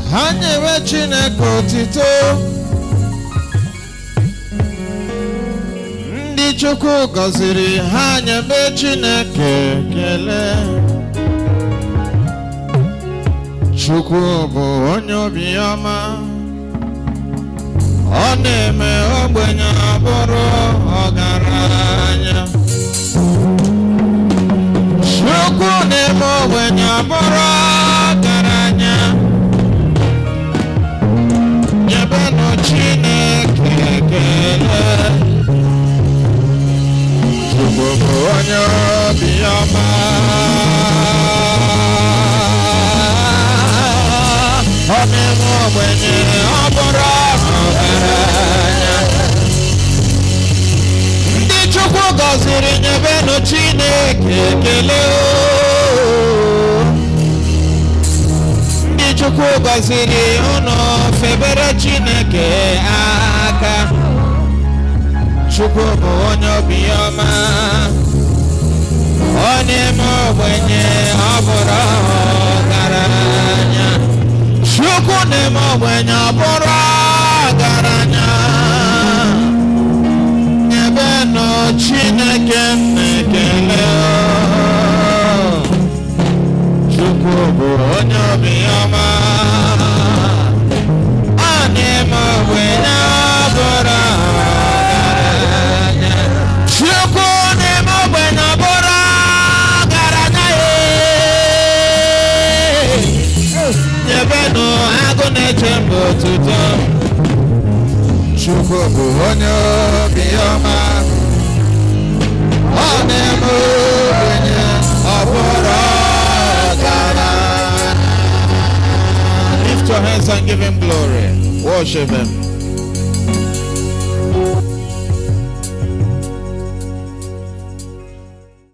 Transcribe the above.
ha nyewe chineke otito ndị chukwu gọziri ha nyebe chineke kele chukwu bụ onye obiọma ọ na-eme ogbenye abụrụ ọgaranya chukwu na-eme ogbenye abụrụ ọgaranya nyebenụ chineke ekele chukwu bụ onye obiọma ọ na-eme ogbenye ọ bụrụ ọgaranya ndị chukwu gọziri nyebenụ chineke ekele o. ndị chukwu gọziri unu febere chineke aka chukwu bụ onye obiọma ọ na-eme ogbenye ọ bụrụ ọgaranya chukwu na-eme ogbenye ọ bụrụ ọgaranya nyebenụ chineke na-ekele o. chukwu bụ onye obiọma ọ na-eme ogbenye ọ bụrụ ọgaranya chukwu na-eme ogbenye ọ bụrụ ọgaranya ee. nyebenụ agụ na-eche mba otuto chukwu bụ onye obiọma ọ na-eme ogbenye ọ bụrụ ọgaranya lift your hands and give him glory worship him